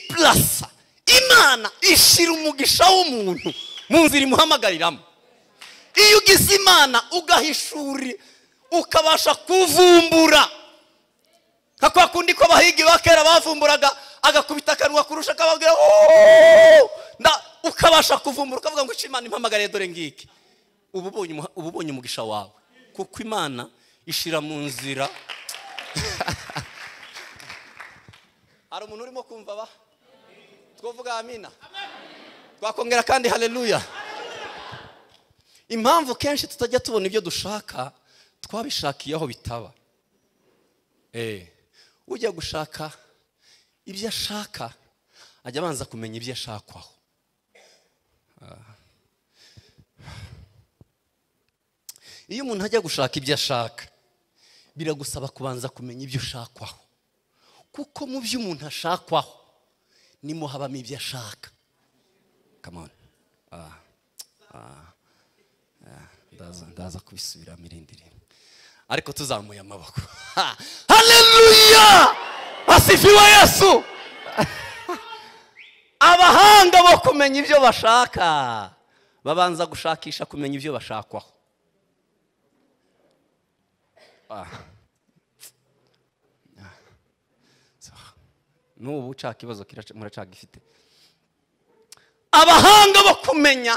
purasa imana ishyira umugisha w'umuntu mu nzira imuhamagariramo iyo ugize imana ugahishura ukabasha kuvumbura nka kwa kundi ko abahigi ba kera bavumburaga agakubita akanwa kurusha akababwira "Oh!" Na- ukabasha kuvumbura ukavuga ngo imana impamagare dore ngiki uba ubonye umu- uba ubonye umugisha wawe kuko imana ishira mu nzira hari umuntu urimo kumva ba twavuga amina twakongera kandi haleluya impamvu kenshi tutajya tubona ibyo dushaka twabishakiye aho bitaba Eh, ujya gushaka ibyo ashaka ajya abanza kumenya ibyo ashakwaho Ah. iyo umuntu ajya gushaka ibyo ashaka biragusaba kubanza kumenya ibyo ushakwaho kuko mu byo umuntu ashakwaho nimo habamo ibyo ashaka Come on. Ah. Ah. Ah. Ndaza- ndaza kubisubiramo irindi rimwe ariko tuzamuye amaboko Ha! haleluya asifiwe yesu abahanga bo kumenya ibyo bashaka babanza gushakisha kumenya ibyo bashakwaho Ah. Ah. So, n'ubu uca ikibazo kiraca- muracaga ifite abahanga bo kumenya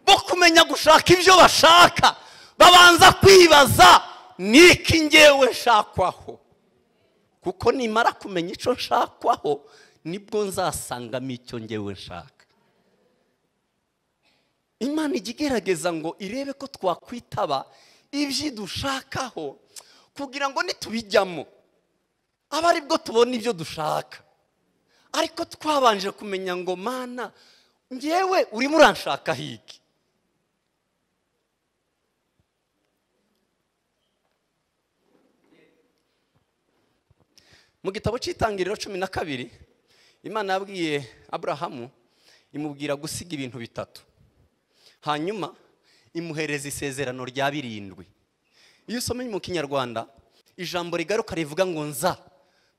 bo kumenya gushaka ibyo bashaka babanza kwibaza ni iki ngewe nshakwaho kuko nimara kumenya icyo nshakwaho nibwo nzasangamo icyo ngewe nshaka imana ijya igerageza ngo irebe ko twakwitaba ibyo dushakaho kugira ngo nitubijyamo aba ari bwo tubona ibyo dushaka ariko twabanje kumenya ngo mana ngewe urimo uranshaka hiki mu gitabo cy'itangiriro cumi na kabiri imana yabwiye aburahamu imubwira gusiga ibintu bitatu hanyuma imuhereza isezerano rya birindwi iyo usomeye mu kinyarwanda ijambo rigaruka rivuga ngo nza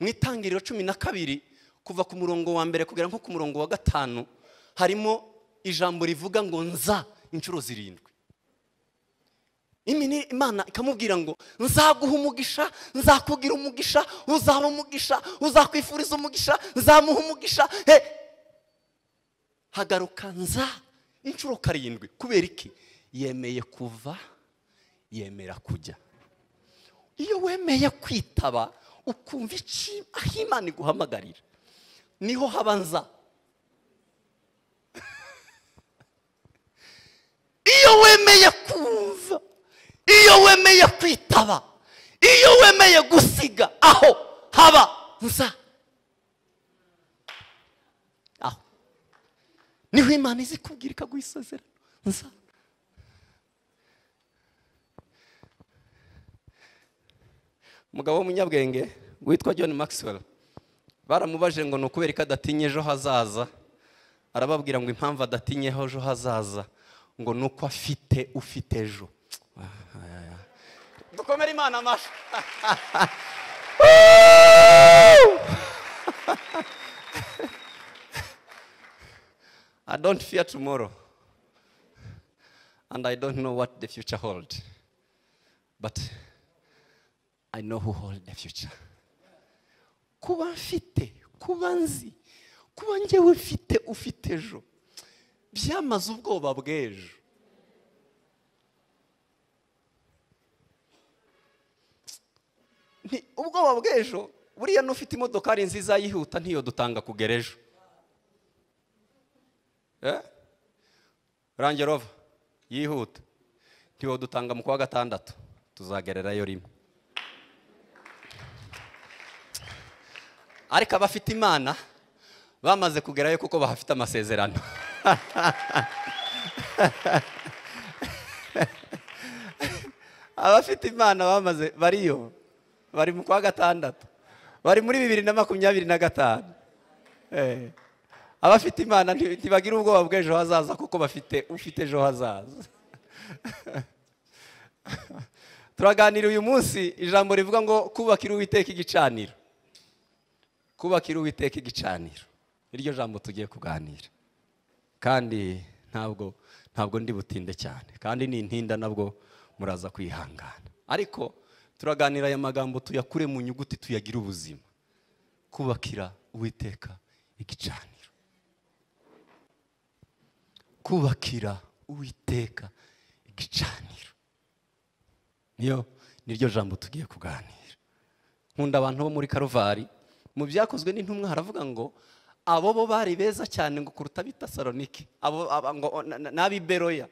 mu itangiriro cumi na kabiri kuva ku murongo wa mbere kugera nko ku murongo wa gatanu harimo ijambo rivuga ngo nza inshuro zirindwi Imini- imana ikamubwira ngo nzaguha umugisha nzakugira umugisha uzaba umugisha uzakwifuriza umugisha nzamuha umugisha he hagaruka nza inshuro karindwi kubera iki yemeye kuva yemera kujya iyo wemeye kwitaba ukumva iki aho imana iguhamagarira niho haba nza iyo wemeye kumva iyo wemeye kwitaba iyo wemeye gusiga aho haba nza aho niho imana izi kubwira ikaguha isezerano nza umugabo w'umunyabwenge witwa john maxwell baramubaje ngo ni ukubera ko adatinya ejo hazaza arababwira ngo impamvu adatinyeho ejo hazaza ngo ni uko afite ufite ejo dukomere imana amashyi I don't fear tomorrow. And I don't know what the future holds. But I know who holds the future. Kuba mfite, kuba nzi, kuba njyewe mfite ufite ejo. Byamaze ubwoba bw'ejo. Nti- Ubwoba bw'ejo, buriya n'ufite imodokari nziza yihuta ntiyo dutanga kugera ejo. Eh? Range Rover yihuta ntiwodutanga mu kwa gatandatu tuzagererayo rimwe ariko abafite imana bamaze kugerayo kuko bahafite amasezerano abafite imana bamaze bariyo bari mu kwa gatandatu bari muri bibiri na makumyabiri na gatanu Eh. abafite imana nti- ntibagira ubwoba bw'ejo hazaza kuko bafite ufite ejo hazaza turaganira uyu munsi ijambo rivuga ngo kubakira uwiteka igicaniro kubakira uwiteka igicaniro iryo jambo tugiye kuganira kandi ntabwo ntabwo ndi butinde cyane kandi nintinda nabwo muraza kwihangana ariko turaganira aya magambo tuyakure mu nyuguti tuyagire ubuzima kubakira uwiteka igicaniro kubakira uwiteka igicaniro niyo niryo jambo tugiye kuganira nkunda abantu bo muri karuvari mu byakozwe n'intumwa haravuga ngo abo bo bari beza cyane ngo kuruta ab'i Tesalonike abo aba- ngo na- na- n'ab'i Beroya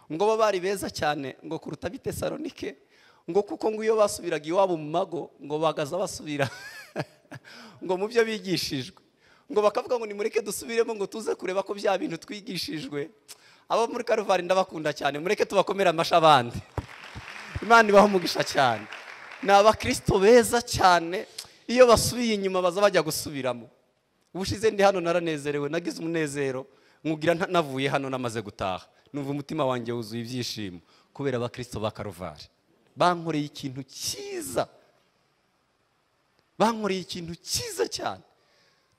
ngo bo bari beza cyane ngo kuruta ab'i Tesalonike ngo kuko ngo iyo basubiraga iwabo mu mago ngo bagaza basubira ngo mu byo bigishijwe ngo bakavuga ngo nimureke dusubiremo ngo tuze kureba ko bya bintu twigishijwe abo muri karuvari ndabakunda cyane mureke tubakomere amashyi abandi imana ibaha umugisha cyane ni abakristo beza cyane iyo basubiye inyuma baza bajya gusubiramo ubushize ndi hano naranezerewe nagize umunezero nkubwira nta- navuye hano namaze gutaha numva umutima wanjye wuzuye ibyishimo kubera abakristo ba karuvari bankoreye ikintu cyiza bankoreye ikintu cyiza cyane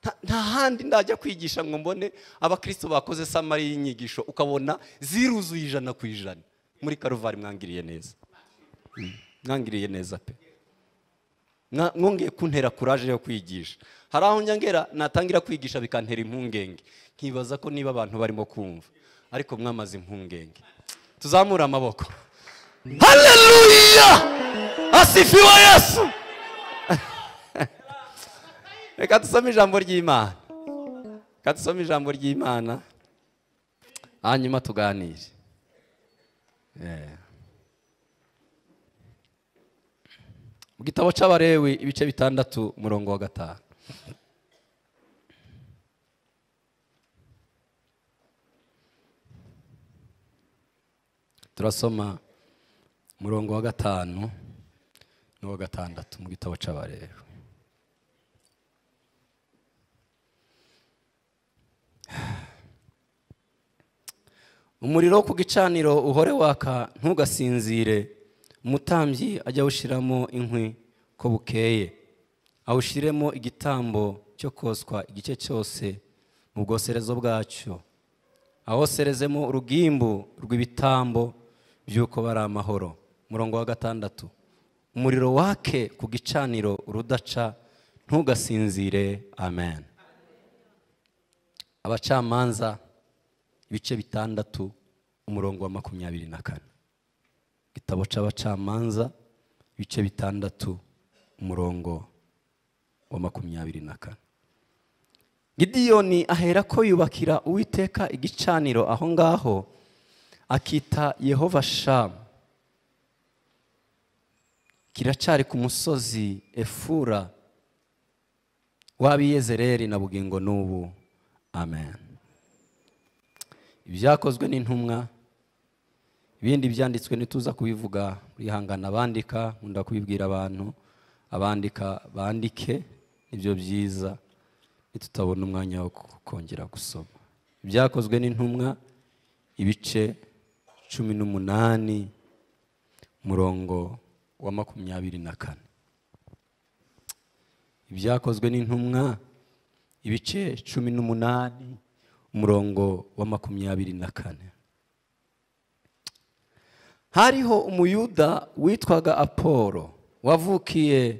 Nta- nta handi ndajya kwigisha ngo mbone abakristo bakoze samari y'inyigisho ukabona ziruzuye ijana ku ijana muri karuvari mwangiriye neza mwangiriye neza pe Mwa- mwongeye kuntera kuraje yo kwigisha hari aho njya ngera natangira kwigisha bikantera impungenge nkibaza ko niba abantu barimo kumva ariko mwamaze impungenge tuzamure amaboko haleluya asifiwe yesu reka dusome ijambo ry'imana reka dusome ijambo ry'imana hanyuma tuganire Eh. mu gitabo cy'abarewi ibice bitandatu umurongo wa gatanu turasoma umurongo wa gatanu n'uwa gatandatu mu gitabo cy'abarewi umuriro wo ku gicaniro uhore waka ntugasinzire umutambyi ajya awushyiramo inkwi ko bukeye awushyiremo igitambo cyo koswa igice cyose mu bwoserezo bwacyo ahoserezemo urugimbu rw'ibitambo by'uko bari amahoro umurongo wa gatandatu umuriro wake ku gicaniro urudaca ntugasinzire amen abacamanza ibice bitandatu umurongo wa makumyabiri na kane igitabo cy'abacamanza ibice bitandatu umurongo wa makumyabiri na kane gidiyoni ahera ko yubakira uwiteka igicaniro aho ngaho akita yehova shamu kiracyari ku musozi efura w'abiyezereri na bugingo n'ubu amen ibyakozwe n'intumwa ibindi byanditswe ntituza kubivuga mwihangana abandika nkunda kubibwira abantu abandika bandike nibyo byiza ntitutabona umwanya wo ku- kongera gusoma ibyakozwe n'intumwa ibice cumi n'umunani umurongo wa makumyabiri na kane ibyakozwe n'intumwa ibice cumi n'umunani umurongo wa makumyabiri na kane hariho umuyuda witwaga apolo wavukiye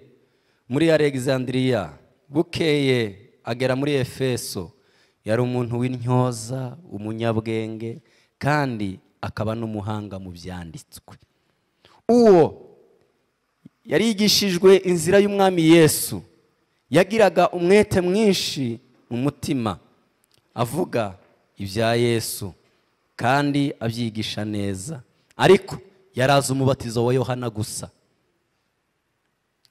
muri alexandria bukeye agera muri efeso yari umuntu w'intyoza umunyabwenge kandi akaba n'umuhanga mu byanditswe uwo yarigishijwe inzira y'umwami yesu yagiraga umwete mwinshi mu mutima avuga ibya yesu kandi abyigisha neza ariko yari azi umubatizo wa yohana gusa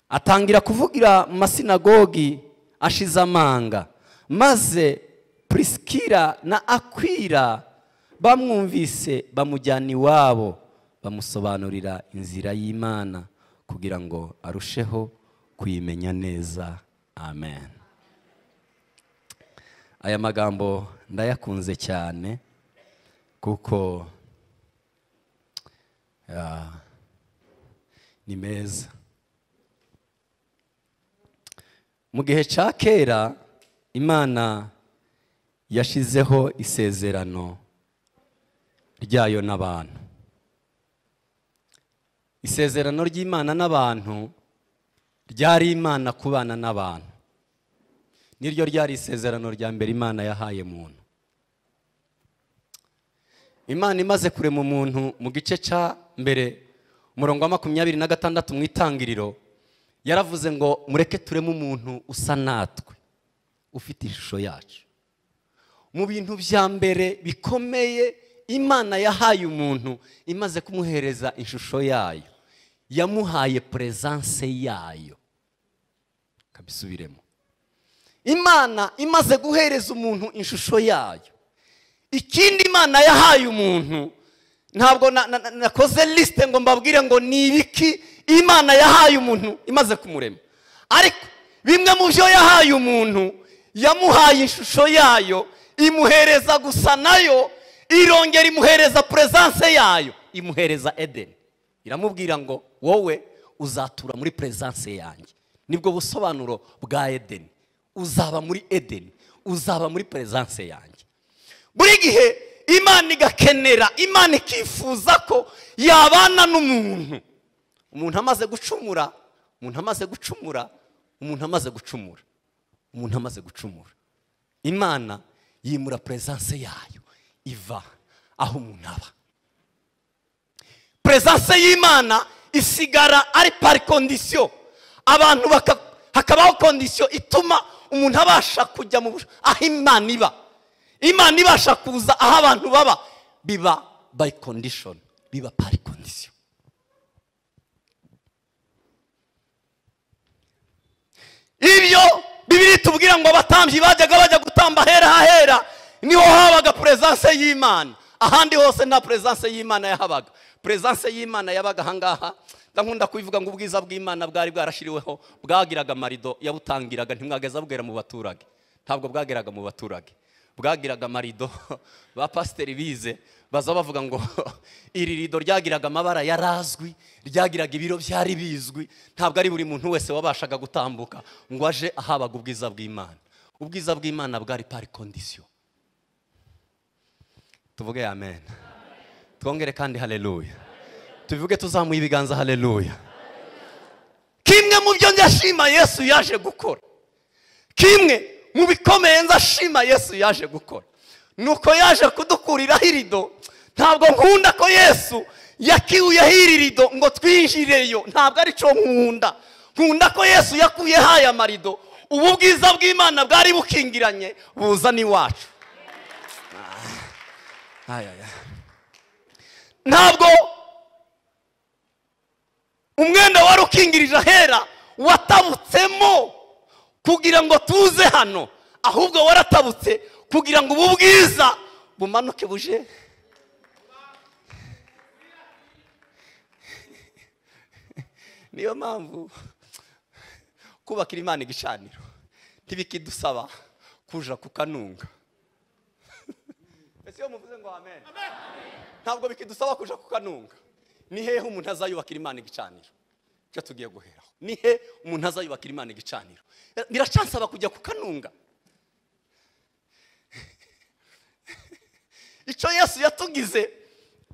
atangira kuvugira mu masinagogi ashize amanga maze prisikira na akwira bamwumvise bamujyana iwabo bamusobanurira inzira y'imana kugira ngo arusheho kuyimenya neza amen aya magambo ndayakunze cyane kuko ah, ni meza mu gihe cya kera imana yashizeho isezerano ryayo n'abantu isezerano ry'imana n'abantu ryari imana kubana n'abantu niryo ryari isezerano rya mbere imana yahaye muntu imana imaze kurema umuntu mu gice cya mbere umurongo wa makumyabiri na gatandatu mu itangiriro yaravuze ngo mureke tureme umuntu usa natwe ufite ishusho yacu mu bintu bya mbere bikomeye imana yahaye umuntu imaze kumuhereza ishusho yayo yamuhaye perezanse yayo kabisubiremo imana imaze guhereza umuntu ishusho yayo ikindi imana yahaye umuntu ntabwo na- na- na- nakoze lisite ngo mbabwire ngo ni ibiki imana yahaye umuntu imaze kumurema ariko bimwe mu byo yahaye umuntu yamuhaye ishusho yayo imuhereza gusa nayo irongera imuhereza perezanse yayo imuhereza edeni iramubwira ngo wowe uzatura muri perezanse yanjye nibwo busobanuro bwa edeni uzaba muri edeni uzaba muri perezanse yanjye buri gihe imana igakenera imana ikifuza ko yabana n'umuntu umuntu amaze gucumura umuntu amaze gucumura umuntu amaze gucumura umuntu amaze gucumura imana yimura perezanse yayo iva aho umuntu aba perezanse y'imana isigara ari pari kondisiyo abantu baka- hakabaho kondisiyo ituma umuntu abasha kujya mu bush- aho imana iba imana ibasha kuza aho abantu baba biba bayi kondishoni biba pari kondisiyo ibyo bibiri tubwira ngo abatambyi bajyaga bajya gutamba ahera hahera niho habaga perezanse y'imana ahandi hose nta perezanse y'imana yahabaga perezanse y'imana yabaga ahangaha ndakunda kubivuga ngo ubwiza bw'imana bwari bwarashyiriweho bwagiraga amarido yabutangiraga ntimwageza bugera mu baturage ntabwo bwageraga mu baturage bwagiraga amarido ba pasiteri bize baza bavuga ngo iri rido ryagiraga amabara yarazwi ryagiraga ibiro byari bizwi ntabwo ari buri muntu wese wabashaga gutambuka ngo aje ahabaga ubwiza bw'imana ubwiza bw'imana bwari pari kondisiyo tuvuge amen twongere kandi haleluya tubivuge tuzamuye ibiganza haleluya kimwe mu byo ndashima yesu yaje gukora kimwe mu bikomeye nzashima yesu yaje gukora nuko yaje kudukuriraho irido ntabwo nkunda ko yesu yakiwuyeho iri rido ngo twinjireyo ntabwo aricyo nkunda nkunda ko yesu yakuyeho aya marido ubu bwiza bw'imana bwari bukingiranye buza n'iwacu Ah. Ay, ay, ay. ntabwo umwenda wari ukingirije ahera watabutsemo kugira ngo tuze hano ahubwo waratabutse kugira ngo ubu bwiza bumanuke buje niyo mpamvu kubakira imana igicaniro ntibikidusaba kuja kukanunga ese iyo muvuze ngo amen ntabwo bikidusaba kuja kukanunga ni hehe umuntu azayubakira imana igicaniro icyo tugiye guheraho ni he umuntu azayubakira imana igicaniro biracansaba kujya kukanunga icyo yesu yatugize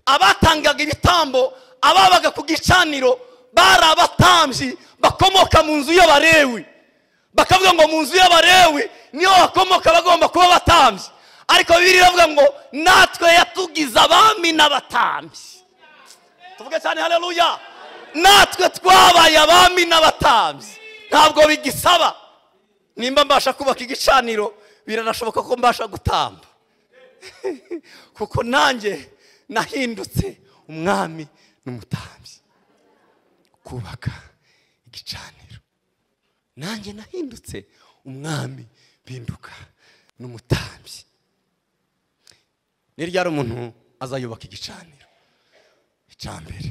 abatangaga ibitambo ababaga ku gicaniro bari abatambyi bakomoka mu nzu y'abarewi bakavuga ngo mu nzu y'abarewi niho bakomoka bagomba kuba abatambyi ariko bibiri iravuga ngo natwe yatugize abami n'abatambyi tuvuge cyane haleluya natwe twabaye abami n'abatambyi ntabwo bigisaba nimba mbasha kubaka igicaniro biranashoboka ko mbasha gutamba kuko nanjye nahindutse umwami n'umutambyi kubaka igicaniro nanjye nahindutse umwami mpinduka n'umutambyi ni ryari umuntu azayubaka igicaniro icya mbere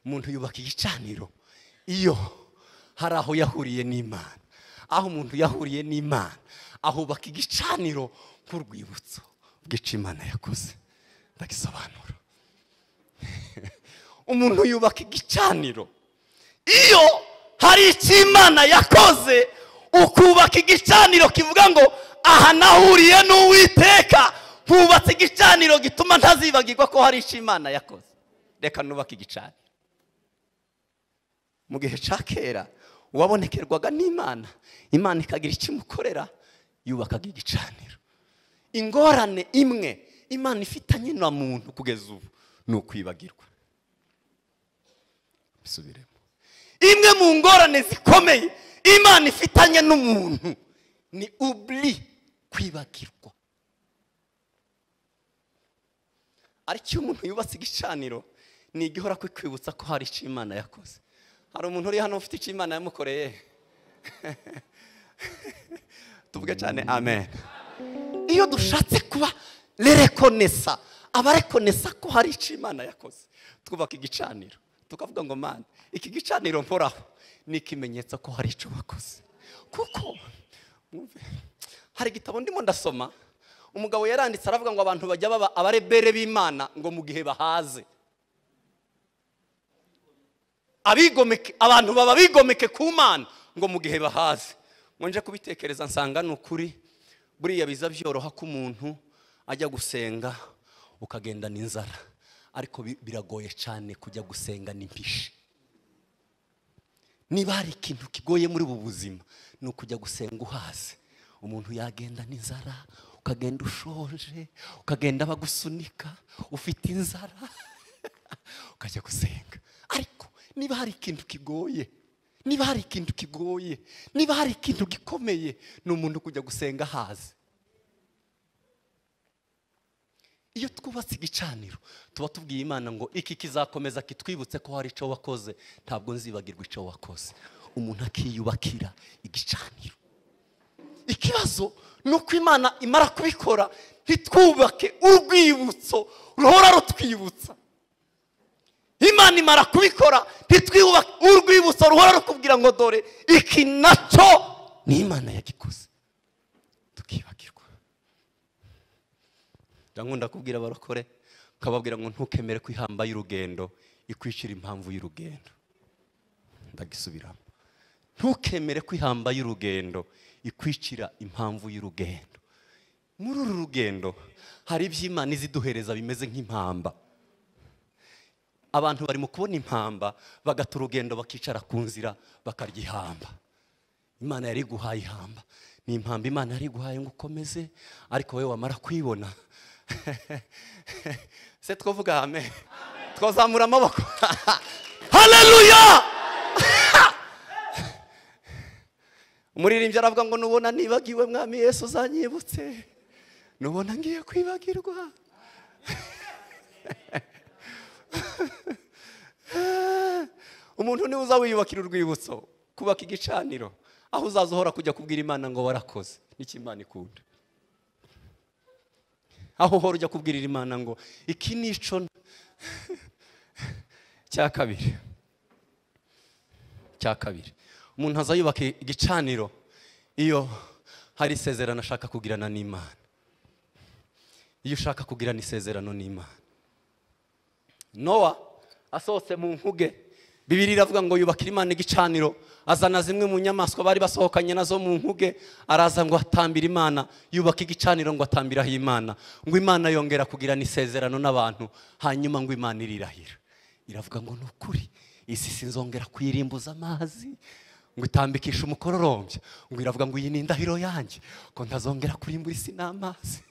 umuntu yubaka igicaniro iyo hari aho yahuriye n'imana aho umuntu yahuriye n'imana ahubaka igicaniro nk'urwibutso bw'icyo imana yakoze ndagisobanura umuntu yubaka igicaniro iyo hari icyo imana yakoze ukubaka igicaniro kivuga ngo aha nahuriye n'uwiteka hubatse igicaniro gituma ntazibagirwa ko hari icyo imana yakoze reka nubake igicaniro mu gihe cya kera uwabonekerwaga n'imana imana ikagira icyo imukorera yubakaga igicaniro ingorane imwe imana ifitanye na muntu kugeza ubu ni ukwibagirwa bisubiremo imwe mu ngorane zikomeye imana ifitanye n'umuntu ni uburi kwibagirwa ariko iyo umuntu yubatse igicaniro ni igihora kukwibutsa ko hari icyo imana yakoze hari umuntu uri hano ufite icyo imana yamukoreye tuvuge cyane amen iyo dushatse kuba rerekonesa abarekonesa ko hari icyo imana yakoze twubaka igicaniro tukavuga ngo mani iki gicaniro mporaho ni ikimenyetso ko hari icyo wakoze kuko mwumve, hari igitabo ndimo ndasoma umugabo yaranditse aravuga ngo abantu bajya baba abarebere b'imana ngo mu gihe bahaze abigomeke abantu baba bigomeke ku mana ngo mu gihe bahaze ngo nje kubitekereza nsanga ni ukuri buriya biza byoroha ko umuntu ajya gusenga ukagendana inzara ariko bi- biragoye cyane kujya gusenga n'impishi niba hari ikintu kigoye muri ubu buzima ni ukujya gusenga uhaze umuntu yagenda n'inzara ukagenda ushonje ukagenda bagusunika ufite inzara ukajya gusenga ariko niba hari ikintu kigoye niba hari ikintu kigoye niba hari ikintu gikomeye ni umuntu kujya gusenga ahaze iyo twubatse igicaniro tuba tubwiye imana ngo iki kizakomeza kitwibutse ko hari icyo wakoze ntabwo nzibagirwa icyo wakoze umuntu akiyubakira igicaniro ikibazo ni uko imana imara kubikora ntitwubake urwibutso ruhora rutwibutsa imana imara kubikora ntitwubake urwibutso ruhora rukubwira ngo dore iki nacyo ni imana yagikoze tukibagirwa ndakunda kubwira abarokore nkababwira ngo ntukemere ko ihamba y'urugendo ikwishyura impamvu y'urugendo ndagisubiramo ntukemere ko ihamba y'urugendo ikwicira impamvu y'urugendo muri uru rugendo hari ibyo imana iziduhereza bimeze nk'impamba abantu bari mu kubona impamba bagata urugendo bakicara ku nzira bakarya ihamba imana yari iguhaye ihamba ni impamba imana yari iguhaye ngo ukomeze ariko wowe wamara kuyibona se twavuga amen twazamura amaboko haleluya umuririmbyi aravuga ngo nubona nibagiwe mwami yesu uzanyibutse nubona ngiye kwibagirwa umuntu niwe uza wiyubakira urwibutso kubaka igicaniro aho uzaza uhora kujya kubwira imana ngo warakoze nicyo imana ikunda aho uhora ujya kubwirira imana ngo iki ni ico n- cya kabiri cya kabiri umuntu aza yubaka igicaniro iyo hari isezerano ashaka kugirana n'imana iyo ushaka kugirana isezerano n'imana nowa asohotse mu nkuge bibiri iravuga ngo yubakira imana igicaniro azana zimwe mu nyamaswa bari basohokanye nazo mu nkuge araza ngo atambire imana yubaka igicaniro ngo atambiraho imana ngo imana yongera kugirana isezerano n'abantu hanyuma ngo imana irirahira iravuga ngo ni ukuri isi sinzongera kuyirimbuza amazi ngo itambikishe umukororombya ngo iravuga ngo iyi ni indahiro yanjye ko ntazongera kurimbura isi n'amazi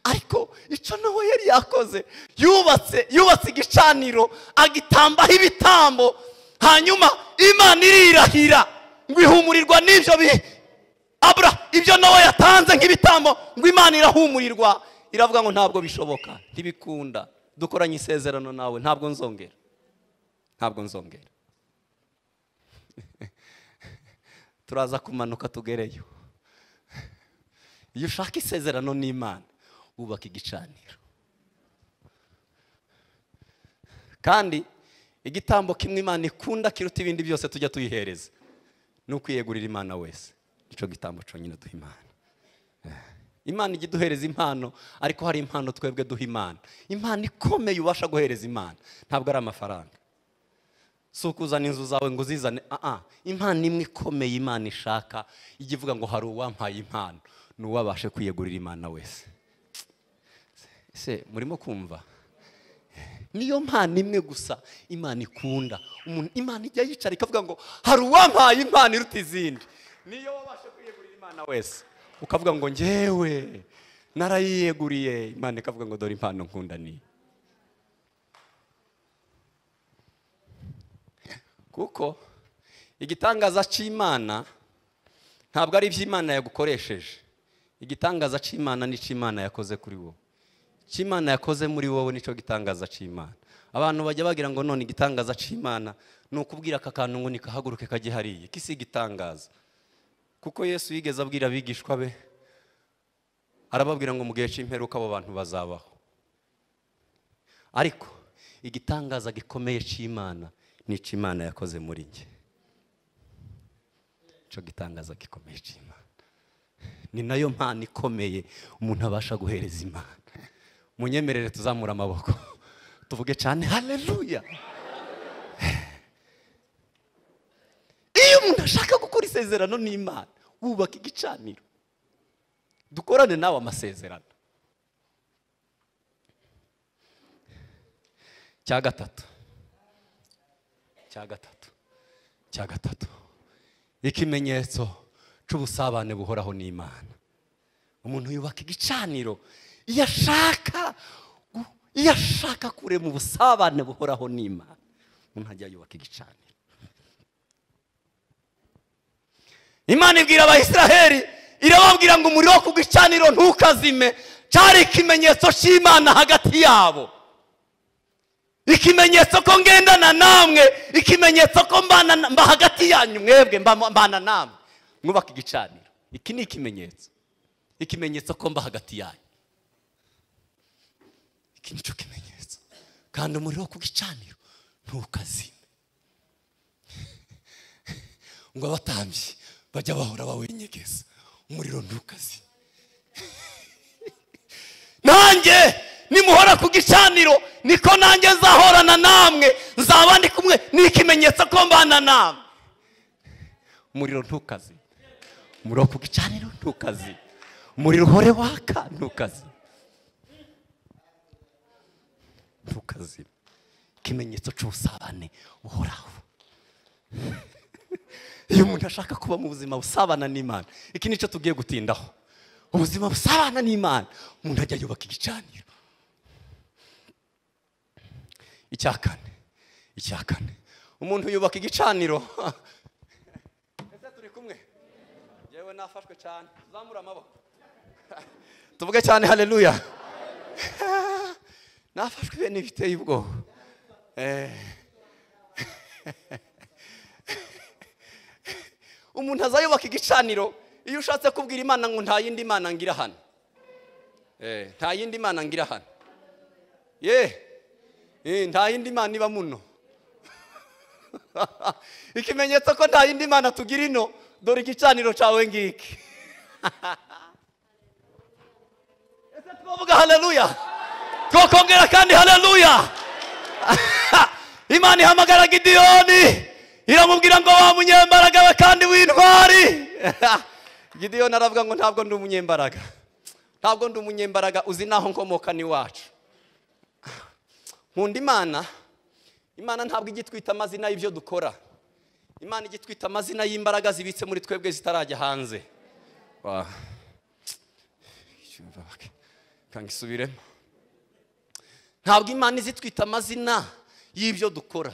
ariko icyo nawe yari yakoze yubatse yubatse igicaniro agitambaho ibitambo hanyuma imana irirahira ngo ihumurirwa n'ibyo bi- abura ibyo nawe yatanze nk'ibitambo ngo imana irahumurirwa iravuga ngo ntabwo bishoboka ntibikunda dukoranye isezerano nawe ntabwo nzongera ntabwo nzongera turaza kumanuka tugereyo iyo ushaka isezerano n'imana wubaka igicaniro kandi igitambo kimwe imana ikunda kiruta ibindi byose tujya tuyihereza ni ukwiyegurira imana wese nicyo gitambo cyonyine duha imana imana ijya iduhereza impano ariko hari impano twebwe duha imana impano ikomeye ubasha guhereza imana ntabwo ari amafaranga si ukuzana inzu zawe ngo uzizane aha impano imwe ikomeye imana ishaka ijya ivuga ngo hari uwampaye impano n'uwabashe kwiyegurira imana wese se murimo kumva niyo mpano imwe gusa imana ikunda umuntu imana ijya yicara ikavuga ngo hari uwampaye impano iruta izindi niyo wabasha kwiyegurira imana wese ukavuga ngo ngewe narayiyeguriye imana ikavuga ngo dore impano nkunda ni kuko igitangaza cy'imana ntabwo ari iby'imana yagukoresheje igitangaza cy'imana ni icy'imana yakoze kuri wowe cy'imana yakoze muri wowe nicyo gitangaza cy'imana abantu bajya bagira ngo none igitangaza cy'imana ni ukubwira aka kantu ngo nikahaguruke kajye hariya iki si igitangaza kuko yesu yigeze abwira abigishwa be arababwira ngo mu gihe cy'imperuka abo bantu bazabaho ariko igitangaza gikomeye cy'imana ni icy'imana yakoze muri njye nicyo gitangaza gikomeye cy'imana ni nayo mpano ikomeye umuntu abasha guhereza imana munyemerere tuzamura amaboko tuvuge cyane hareruya iyo umuntu ashaka gukora isezerano n'imana wubaka igicaniro dukorane nawe amasezerano cya gatatu cya gatatu cya gatatu ikimenyetso cy'ubusabane buhoraho n'imana umuntu yubaka igicaniro iyo ashaka iyo ashaka kurema ubusabane buhoraho n'imana umuntu ajya yubaka igicaniro imana ibwira abayisiraheli irababwira ngo umuriro wo ku gicaniro ntukazime cyari ikimenyetso cy'imana hagati yabo ikimenyetso ko ngendana namwe ikimenyetso ko mba hagati yanyu mwebwe mbana namwe mwubaka igicaniro iki ni ikimenyetso ikimenyetso ko mba hagati yanyu iki nicyo kimenyetso kandi umuriro wo ku gicaniro ntukazime ngo abatambyi bajya bahora bawenyegeza umuriro ntukazime nanjye nimuhora ku gicaniro niko nanjye nzahorana namwe nzaba ndi kumwe ni ikimenyetso ko mbana namwe umuriro ntukazime umuriro wo ku gicaniro ntukazime umuriro uhore waka ntukazime ntukazime ikimenyetso cy'ubusabane buhoraho iyo umuntu ashaka kuba mu buzima busabana n'imana iki nicyo tugiye gutindaho ubuzima busabana n'imana umuntu ajya yubaka igicaniro icya kane icya kane umuntu yubaka igicaniro ese turi kumwe yewe nafashwe cyane zamura amaboko tuvuge cyane hareruya nafashwe ibintu biteye ubwoba umuntu azayubaka igicaniro iyo ushatse kubwira imana ngo nta yindi mana ngira hano nta yindi mana ngira hano ye nta yindi mana iba muno ikimenyetso ko nta yindi mana tugira ino dore igicaniro cyawe ngiki ese twavuga hareruya twakongera kandi hareruya imana ihamagara gidiyoni iramubwira ngo wa munyembaraga we kandi w'intwari gidiyoni aravuga ngo ntabwo ndi umunyembaraga ntabwo ndi umunyembaraga uzi n'aho nkomoka n'iwacu nkunda imana imana ntabwo ijya itwita amazina y'ibyo dukora imana ijya itwita amazina y'imbaraga zibitse muri twebwe zitarajya hanze kanga isubiremo ntabwo imana izitwita amazina y'ibyo dukora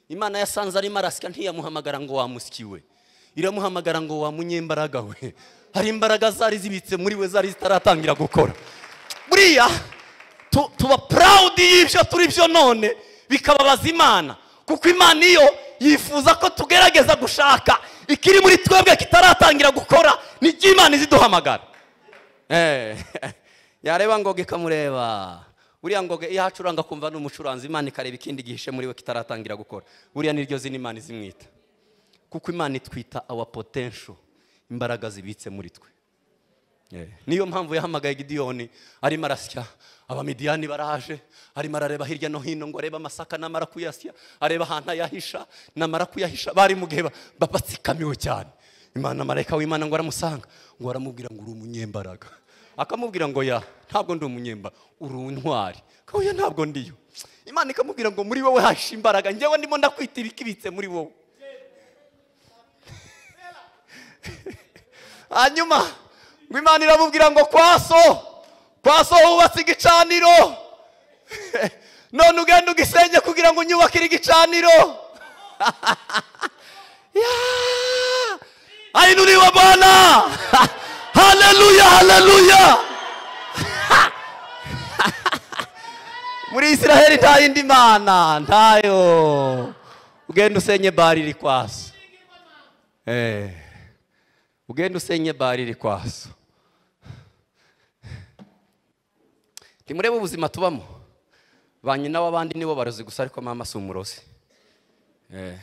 imana yasanze arimo arasika ntiyamuhamagara ngo wamusikiwe iramuhamagara ngo wamunyembaraga we hari imbaraga zari zibitse muri we zari zitaratangira gukora buriya tuba purawudi y'ibyo turi byo none bikababaza imana kuko imana iyo yifuza ko tugerageza gushaka ikiri muri twebwe kitaratangira gukora nibyo imana iziduhamagara yareba ngo ikamureba buriya ngo iyo ahacuranga kumva ni umucuranzi imana ikareba ikindi gihishe muri we kitaratangira gukora buriya niryo zina imana izimwita kuko imana itwita awa potensho imbaraga zibitse muri twe niyo mpamvu yahamagaye gidiyoni arimo arasya abamidiyani baraje arimo arareba hirya no hino ngo arebe amasaka namara kuyasya areba ahantu ayahisha namara kuyahisha bari mu gihe batsikamiwe cyane imana marayika w'imana ngo aramusanga ngo aramubwira ngo uri umunyembaraga akamubwira ngo ya ntabwo ndi umunyemba uri untwari kabuya ntabwo ndiyo imana ikamubwira ngo muri wowe hashe imbaraga njyewe ndimo ndakwitira ikibitse muri wowe hanyuma ngo imana iramubwira ngo kwaso kwaso hubatse igicaniro none ugenda ugisenge kugira ngo unyubakire igicaniro hainuliwa bwana haleluya haleluya muri israheli nta yindi mana ntayo ugenda usenye bari iri kwaso Eh, ugenda usenye bari iri kwaso ntimurebe ubuzima tubamo ba nyina w'abandi nibo barozi gusa ariko mama si umurozi Eh.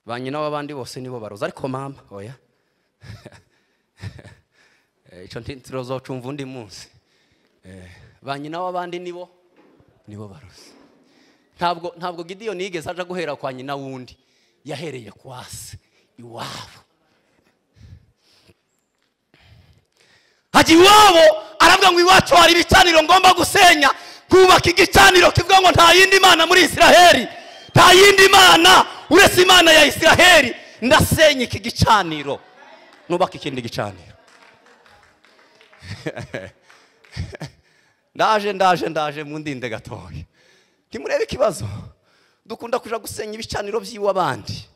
ba nyina w'abandi bose nibo barozi ariko mama oya Eh, icyo ntituzocumva undi munsi Eh, ba nyina w'abandi nibo nibo barozi ntabwo ntabwo gideon yigeze aja guhera kwa nyina wundi yahereye kwa se iwabo hajya iwabo aravuga ngo iwacu hari ibicaniro ngomba gusenya nkubaka igicaniro kivuga ngo nta yindi mana muri israheli nta yindi mana uretse imana ya israheli ndasenya iki gicaniro nubaka ikindi gicaniro ndaje ndaje ndaje mundinde gatoya ntimurebe ikibazo dukunda kuja gusenya ibicaniro by'iw'abandi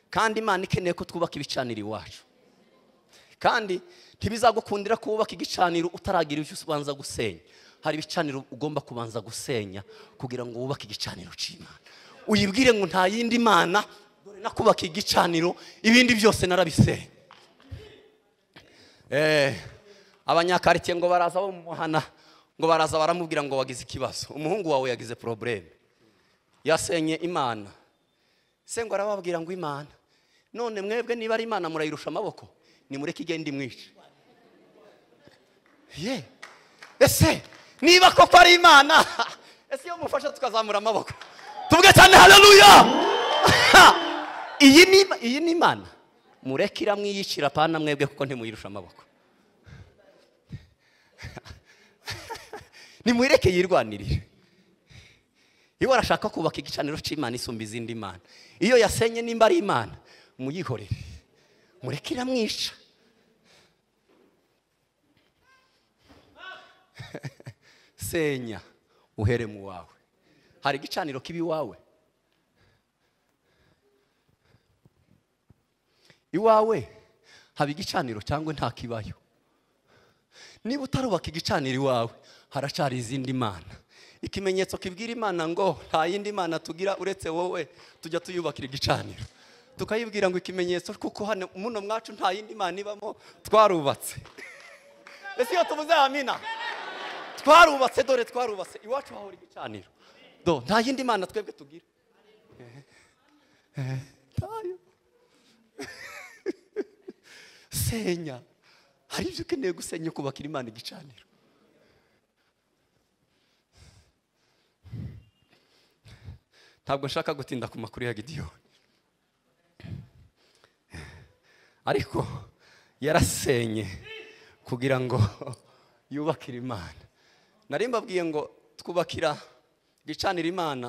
kandi imana ikeneye ko twubaka ibicaniro iwacu kandi ntibizagukundira kubaka igicaniro utaragira icyo ubanza gusenya hari ibicaniro ugomba kubanza gusenya kugira ngo wubake igicaniro cy'imana uyibwire ngo nta yindi mana dore nakubaka igicaniro ibindi byose narabisenya Eh, abanyakaritiye ngo baraza bamuhana ngo baraza baramubwira ngo wagize ikibazo umuhungu wawe yagize porobureme yasenye imana se ngo arababwira ngo imana none mwebwe niba ari imana murayirusha amaboko nimureke igenda imwice ye ese niba koko ari imana ese iyo mufasha tukazamura amaboko tuvuge cyane haleluya iyi ni iyi ni imana mureke iramwiyicira pana mwebwe kuko ntimuyirusha amaboko nimureke yirwanirire iyo arashaka kubaka igicaniro cy'imana isumba izindi mana iyo yasenye nimba ari imana muyihorere mureke iramwica senya uhere mu wawe hari igicaniro kibi iwawe iwawe haba igicaniro cyangwa ntakibayo niba utarubaka igicaniro iwawe haracari izindi mana ikimenyetso kibwira imana ngo nta yindi mana tugira uretse wowe tujya tuyubakira igicaniro tukayibwira ngo ikimenyetso kuko hano muno mwacu nta yindi mana ibamo twarubatse ese iyo tuvuze amina twarubatse dore twarubatse iwacu hahora igicaniro do nta yindi mana twebwe tugira Eh, eh, ntayo. senya hari ibyo ukeneye gusenya ukubakira imana igicaniro ntabwo nshaka gutinda ku makuru ya gidiyoni ariko yarasenye kugira ngo yubakire imana nari mbabwiye ngo twubakira igicanira imana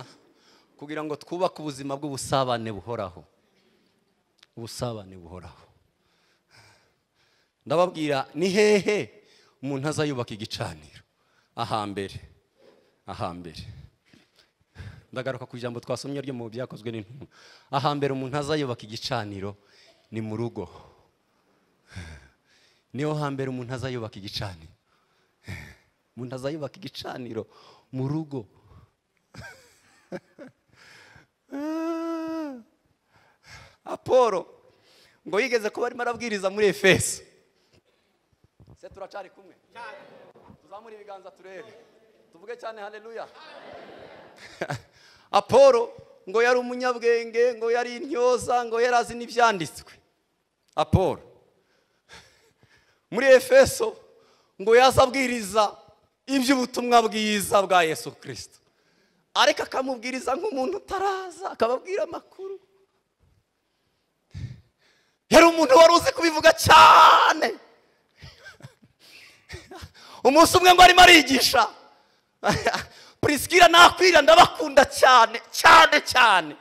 kugira ngo twubake ubuzima bw'ubusabane buhoraho ubusabane buhoraho ndababwira ni hehe umuntu azayubaka igicaniro ahambere ahambere ndagaruka ku ijambo twasomye ryo mu byakozwe n'intumwa ahambere umuntu azayubaka igicaniro ni mu rugo niho hambere umuntu azayubaka igicaniro umuntu azayubaka igicaniro mu rugo apolo ngo yigeze kuba arimo arabwiriza muri efeso se turacari kumwe tuzamure ibiganza turebe tuvuge cyane haleluya apolo ngo yari umunyabwenge ngo yari intyoza ngo yari azi n'ibyanditswe apolo muri efeso ngo yaza abwiriza iby'ubutumwa bwiza bwa yesu kirisito ariko akamubwiriza nk'umuntu utaraza akababwira amakuru yari umuntu wari uzi kubivuga cyane umunsi umwe ngo arimo arigisha purisikira nakwira ndabakunda cyane cyane cyane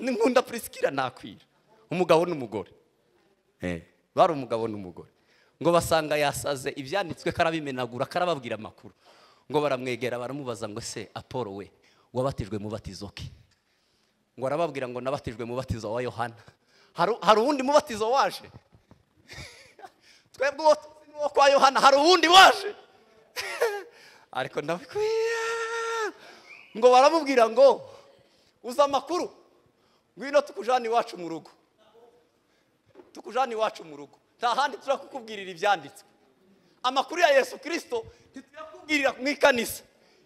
nkunda purisikira nakwira umugabo n'umugore bari umugabo n'umugore ngo basanga yasaze ibyanditswe karabimenagura karababwira amakuru ngo baramwegera baramubaza ngo se apolo we wabatijwe mu batizo ke ngo arababwira ngo nabatijwe mu batizo wa yohana hari uwundi mubatizo waje twebwe uwo tuzi n'uwo kwa yohana hari uwundi waje ariko ndabikwiye ngo baramubwira ngo uzi amakuru ngwino tukujane iwacu mu rugo tukujane iwacu mu rugo nta handi turakukubwirira ibyanditswe amakuru ya yesu kirisito ntituyakubwirira mu ikanisa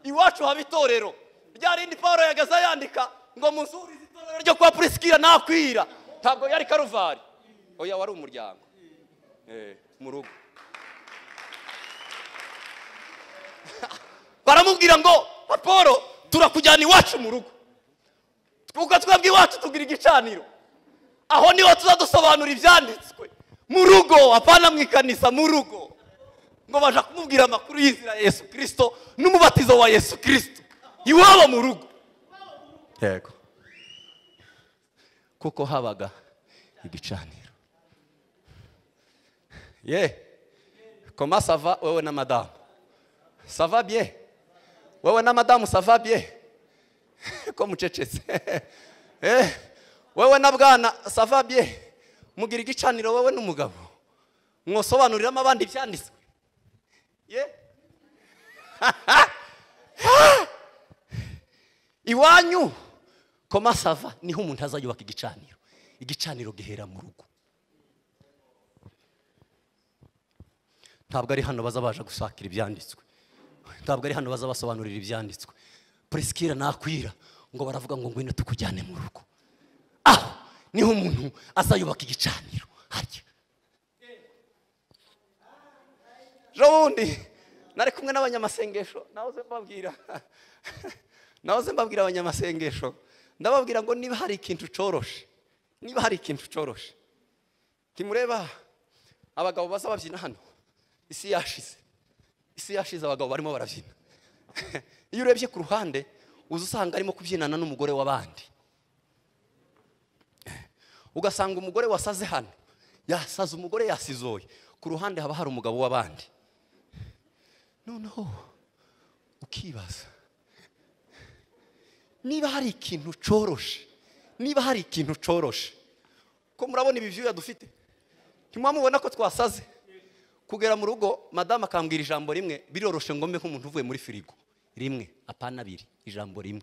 iwacu haba itorero rya rindi paul yagaze yandika ngo muzurize itorero ryo kwa purisikira nakwira ntabwo yari karuvari oya wari umuryango mu rugo baramubwira ngo paul turakujyana iwacu mu rugo twuko twebwe iwacu tugira igicaniro aho niho tuzadusobanura ibyanditswe mu rugo apana mu ikanisa mu rugo ngo baje kumubwira amakuru y'inzira ya yesu kirisito n'umubatizo wa yesu kirisito iwabo mu rugo yego kuko habaga igicaniro ye koma sava wowe na madamu sava bye wowe na madamu sava bye ko mucecetse eh wewe na bwana sava bye mugira igicaniro wowe n'umugabo mwosobanuriramo abandi ibyanditswe ye iwanyu koma sava niho umuntu azajya yubaka igicaniro igicaniro gihera mu rugo ntabwo ari hano baza baje gusakira ibyanditswe ntabwo ari hano baza basobanurira ibyanditswe purisikira nakwira ngo baravuga ngo ngwino tukujyane mu rugo aho niho umuntu azayubaka igicaniro harya ejo bundi nari kumwe n'abanyamasengesho nahoze mbabwira nahoze mbabwira abanyamasengesho ndababwira ngo niba hari ikintu ucoroshe niba hari ikintu ucoroshe ntimureba abagabo baza babyina hano isi yashize isi yashize abagabo barimo barabyina iyo urebye ku ruhande uza usanga arimo kubyinana n'umugore w'abandi ugasanga umugore wasaze hano yasaze umugore yasizoye ku ruhande haba hari umugabo w'abandi noneho ukibaza niba hari ikintu ucoroshe niba hari ikintu ucoroshe ko murabona ibi byuya dufite ntimwamubona ko twasaze kugera mu rugo madamu akambwira ijambo rimwe biroroshe ngombe nk'umuntu uvuye muri firigo rimwe apana abiri ijambo rimwe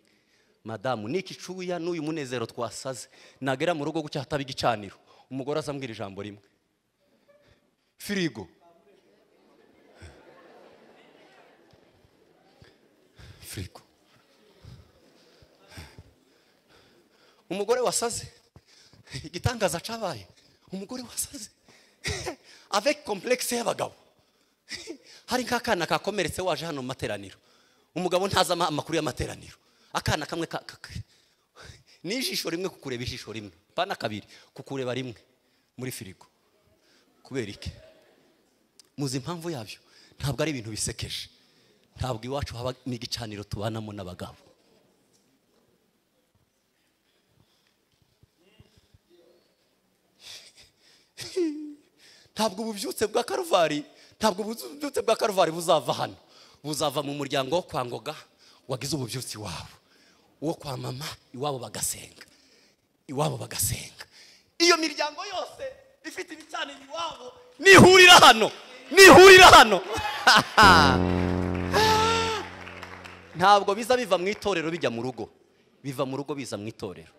madamu niki cuya n'uyu munezero twasaze nagera mu rugo gutya hataba igicaniro umugore azambwira ijambo rimwe firigo firigo umugore wasaze igitangaza cabaye umugore wasaze avec complexe y'abagabo hari nk'akana kakomeretse waje hano mu materaniro umugabo ntazi ama- amakuru y'amateraniro akana kamwe ka- ka- ka- ni ijisho rimwe kukureba ijisho rimwe pana kabiri kukureba rimwe muri firigo kubera iki muzi impamvu yabyo ntabwo ari ibintu bisekeje ntabwo iwacu haba n'igicaniro tubanamo n'abagabo ntabwo ububyutse bwa karuvali ntabwo ububyutse bwa karuvali buzava hano buzava mu muryango wo kwa ngoga wagize ububyutse iwabo uwo kwa mama iwabo bagasenga iwabo bagasenga iyo miryango yose ifite ibicaniro iwabo nihurira hano nihurira hano ntabwo biza biva mu itorero bijya mu rugo biva mu rugo biza mu itorero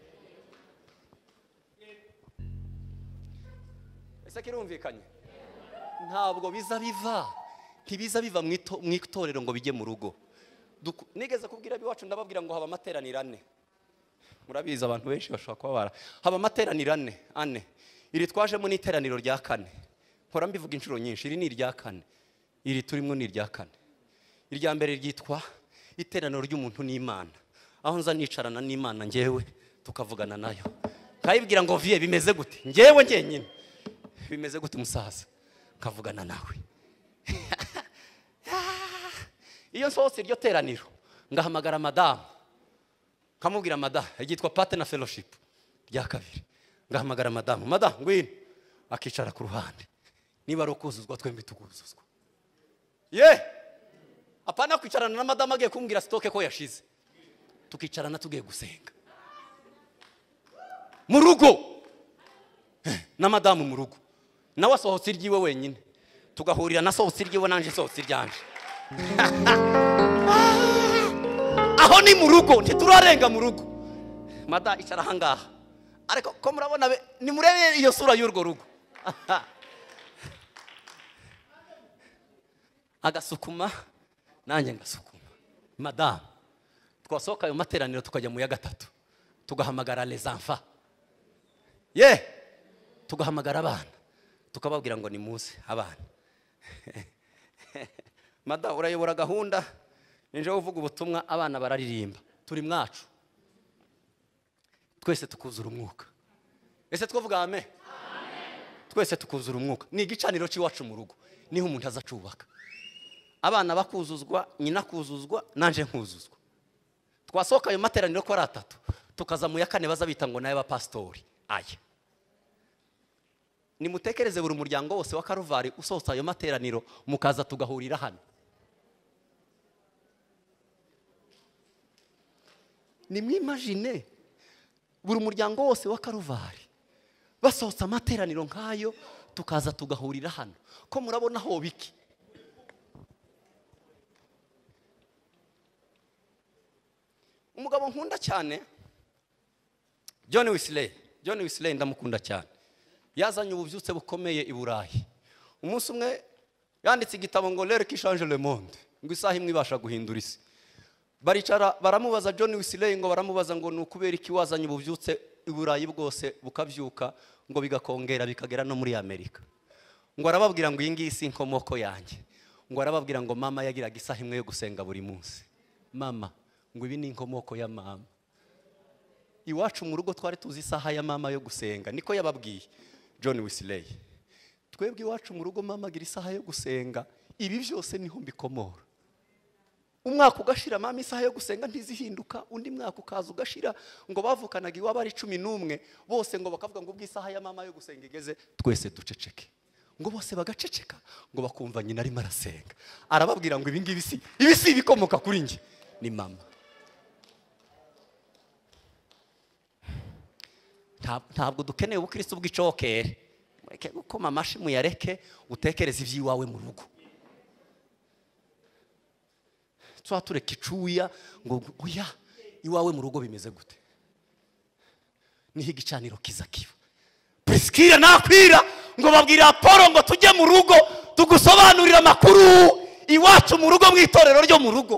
ese kirumvikanye ntabwo biza biva ntibiza biva mu ito- mu itorero ngo bijye mu rugo Duku- nigeze kubwira ab'iwacu ndababwira ngo haba amateraniro ane murabizi abantu benshi bashobora kuba bara haba amateraniro ane ane iri twajemo ni iteraniro rya kane mpora mbivuga inshuro nyinshi iri ni irya kane iri turimo ni irya kane irya mbere ryitwa iteraniro ry'umuntu n'imana aho nza nicarana n'imana ngewe tukavugana nayo ukayibwira ngo viye bimeze gute ngewe ngenyine bimeze gute umusaza ukavugana nawe iyo nsohotse iryo teraniro ngahamagara madamu nkamubwira madamu ryitwa pate na fellowship rya kabiri ngahamagara madamu madamu ngwino akicara ku ruhande niba ari ukuzuzwa twembi tukuzuzwa ye apana kwicarana na madamu agiye kumbwira sitoke ko yashize tukicarana tugiye gusenga mu rugo na madamu mu rugo nawe asohotse iryiwe wenyine tugahurira na sohotse iryiwe nanjye sohotse iryanje aho ni mu rugo ntiturarenga mu rugo mada icara ahangaha ariko ko murabona be- nimurebe iyo sura y'urwo rugo agasukuma nanjye ngasukuma madamu twasohoka ayo materaniro tukajya mu ya gatatu tugahamagara les enfants ye tugahamagara abana tukababwira ngo ni muze abana mada urayobora gahunda ninjyewe uvuga ubutumwa abana bararirimba turi mwacu twese tukuzura umwuka ese twavuga ame twese tukuzura umwuka ni igicaniro cy'iwacu mu rugo niho umuntu aza acubaka abana bakuzuzwa nyina akuzuzwa nanjye nkuzuzwa twasohoka ayo materaniro ko ari atatu tukaza mu ya kane baza bita ngo ni ay'abapasitori aya nimutekereze buri muryango wose wa karuvari usohotse ayo materaniro mukaza tugahurira hano nimwimajine buri muryango wose wa karuvari basohotse amateraniro nk'ayo tukaza tugahurira hano ko murabona ho biki umugabo nkunda cyane john wisley john wisley ndamukunda cyane yazanye ububyutse bukomeye i burayi umunsi umwe yanditse igitabo ngo lere kishanje le monde ngo isaha imwe ibasha guhindura isi baricara baramubaza john wisley ngo baramubaza ngo ni ukubera iki wazanye ububyutse i burayi bwose bukabyuka ngo bigakongera bikagera no muri amerika ngo arababwira ngo iyi ngiyi si inkomoko yanjye ngo arababwira ngo mama yagiraga isaha imwe yo gusenga buri munsi mama ngo ibi ni inkomoko ya mama iwacu mu rugo twari tuzi isaha ya mama yo gusenga niko yababwiye john wisley twebwe iwacu mu rugo mama agira isaha yo gusenga ibi byose niho mbikomora umwaka ugashira mama isaha yo gusenga ntizihinduka undi mwaka ukaza ugashira ngo bavukanaga iwabo ari cumi n'umwe bose ngo bakavuga ngo ubwo isaha ya mama yo gusenga igeze twese duceceke ngo bose bagaceceka ngo bakumva nyina arimo arasenga arababwira ngo ibi ngibi si ibi si ibikomoka kuri njye ni mama Nta- ntabwo dukeneye ubukristo bw'icokere mureke gukoma amashyi muyareke utekereze iby'iwawe mu rugo tuba tureka icuya ngo oya iwawe mu rugo bimeze gute niho igicaniro kiza kiba prisikira nakwira ngo babwira polo ngo tujye mu rugo tugusobanurire amakuru iwacu mu rugo mu itorero ryo mu rugo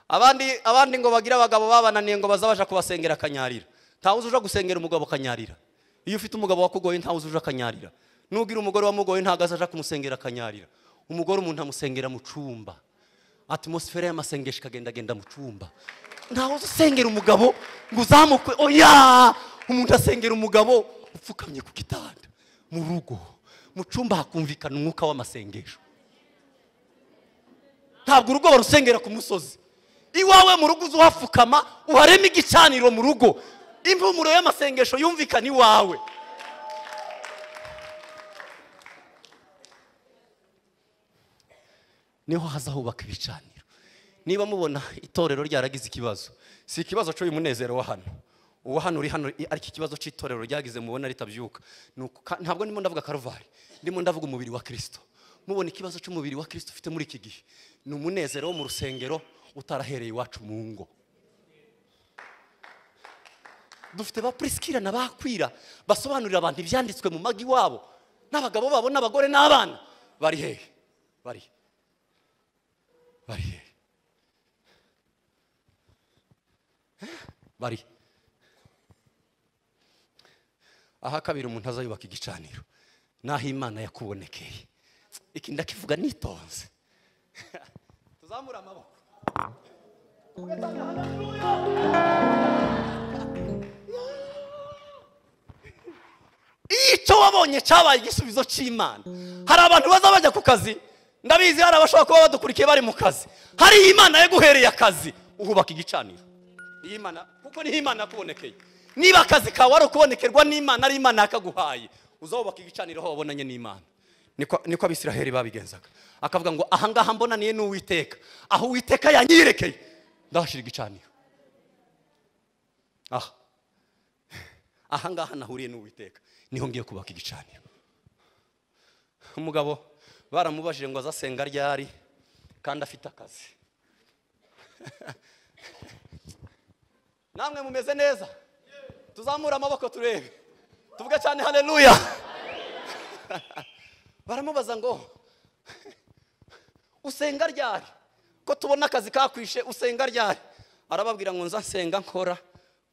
abandi abandi ngo bagire abagabo babananiye ngo bazabaje kubasengera akanyarira ntawuzi uja gusengera umugabo akanyarira iyo ufite umugabo wakugoye ntawuzi uja akanyarira n'ubwira umugore wamugoye ntago azaja kumusengera akanyarira umugore umuntu amusengera mu cumba atmosfere y'amasengesho ikagendagenda mu cumba ntawuzi usengera umugabo ngo uzamukwe oya umuntu asengera umugabo upfukamye ku gitanda mu rugo mu cumba hakumvikana umwuka w'amasengesho ntabwo urugo barusengera ku musozi iwawe mu rugo uza uhapfukama uharema igicaniro mu rugo impumuro y'amasengesho yumvikana iwawe niho hazahubaka ibicaniro niba mubona itorero ryaragize ikibazo si ikibazo cy'uyu munezero wa hano uwo hano uri hano i- ariko ikibazo cy'itorero ryagize mubona ritabyuka Ni uku- ka- ntabwo ndimo ndavuga karuvari ndimo ndavuga umubiri wa kirisito mubona ikibazo cy'umubiri wa kirisito ufite muri iki gihe ni umunezero wo mu rusengero utarahereye iwacu mu ngo dufite ba prisikira na bakwira basobanurira abantu ibyanditswe mu magi wabo n'abagabo babo n'abagore n'abana bari hehe bari he? bari he? Eh, bari he? aha kabiri umuntu azayubaka igicaniro n'aho imana yakubonekeye iki ndakivuga nitonze tuzamure amaboko icyo wabonye cyabaye igisubizo cy'imana hari abantu baza bajya ku kazi ndabizi hari abashobora kuba badukurikiye bari mu kazi hari imana yaguhereye akazi uhubaka igicaniro Iyi Mana kuko niho imana yakubonekeye niba akazi kawe ari ukubonekerwa n'imana ari imana yakaguhaye uzubaka igicaniro aho wabonanye n'imana niko niko abisiraheli babigenzaga akavuga ngo ahangaha mbonaniye n'uwiteka aho uwiteka yanyirekeye ndahashyira igicaniro aha ahangaha nahuriye n'uwiteka niho ngiye kubaka igicaniro umugabo baramubajije ngo azasenga ryari kandi afite akazi namwe mumeze neza tuzamure amaboko turebe tuvuge cyane haleluya baramubaza ngo usenga ryari ko tubona akazi kakwishe usenga ryari arababwira ngo nza nsenga nkora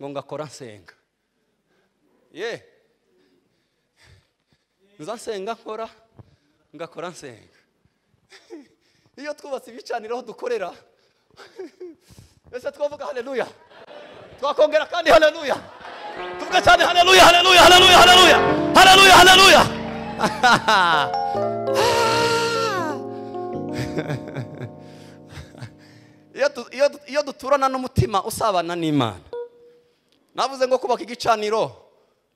ngo ngakora nsenga ye nza nsenga nkora ngakora nsenga iyo twubatse ibicaniro aho dukorera ese twavuga haleluya twakongera kandi haleluya tuvuga cyane haleluya haleluya haleluya haleluya haleluya haleluya iyo du- iyo du- iyo duturana n'umutima usabana n'imana navuze ngo kubaka igicaniro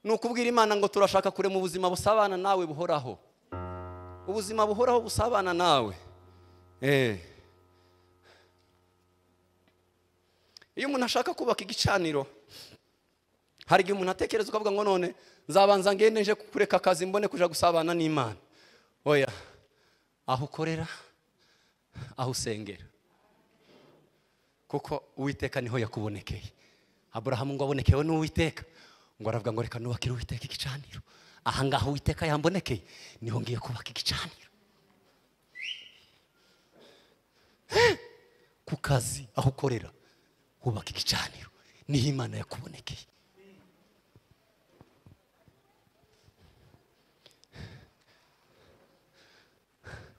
ni ukubwira imana ngo turashaka kurema ubuzima busabana nawe buhoraho ubuzima buhoraho busabana nawe Eh. iyo umuntu ashaka kubaka igicaniro hari igihe umuntu atekereza ukavuga ngo none nzabanza ngende nje kureka akazi mbone kuja gusabana n'imana oya aho ukorera aho usengera kuko uwiteka niho yakubonekeye aburahamu ngo abonekewe n'uwiteka ngo aravuga ngo reka nubakire uwiteka igicaniro ahangaha uwiteka yambonekeye niho ngiye kubaka igicaniro ku kazi aho ukorera hubaka igicaniro niho imana yakubonekeye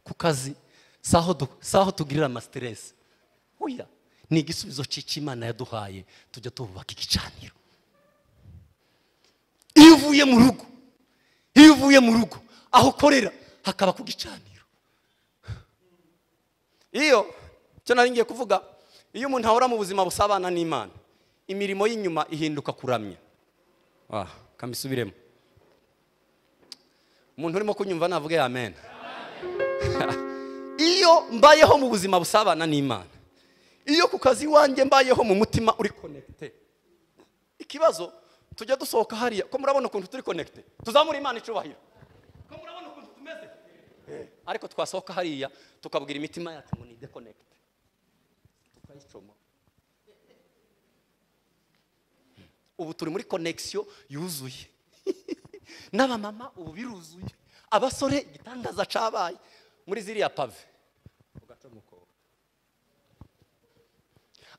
ku kazi si aho du- si aho tugirira amasiteresi oya ni igisubizo cy'icyo imana yaduhaye tujya tubaka igicaniro iyo uvuye mu rugo iyo uvuye mu rugo aho ukorera hakaba ku gicaniro iyo icyo nari ngiye kuvuga iyo umuntu ahora mu buzima busabana n'imana imirimo y'inyuma ihinduka kuramya ah kamisubiremo umuntu urimo kunyumva navuge amen iyo mbayeho mu buzima busabana n'imana iyo ku kazi iwanjye mbayeho mu mutima uri konegite ikibazo tujya dusohoka hariya ko murabona ukuntu turi konegite tuzamura imana icubahiro ko murabona ukuntu tumeze ariko twasohoka hariya tukabwira imitima yacu ngo ni dekonegite tukayicoma ubu turi muri konegisiyo yuzuye n'abamama ubu biruzuye abasore igitangaza cabaye muri ziriya pave ugacamo ukoba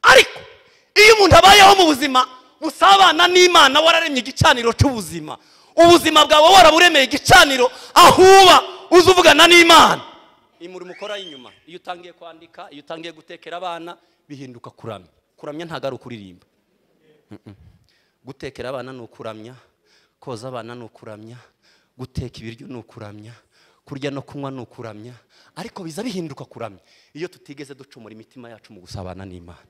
ariko iyo umuntu abayeho mu buzima busabana n'imana wararemye igicaniro cy'ubuzima ubuzima bwawe waraburemeye igicaniro ahuba uza uvugana n'imana imurimo ukora inyuma iyo utangiye kwandika iyo utangiye gutekera abana bihinduka kuramya kuramya ntabwo ari ukuririmba gutekera abana ni ukuramya koza abana ni ukuramya guteka ibiryo ni ukuramya kurya no kunywa ni ukuramya ariko biza bihinduka kuramya iyo tutigeze ducumura imitima yacu mu gusabana n'imana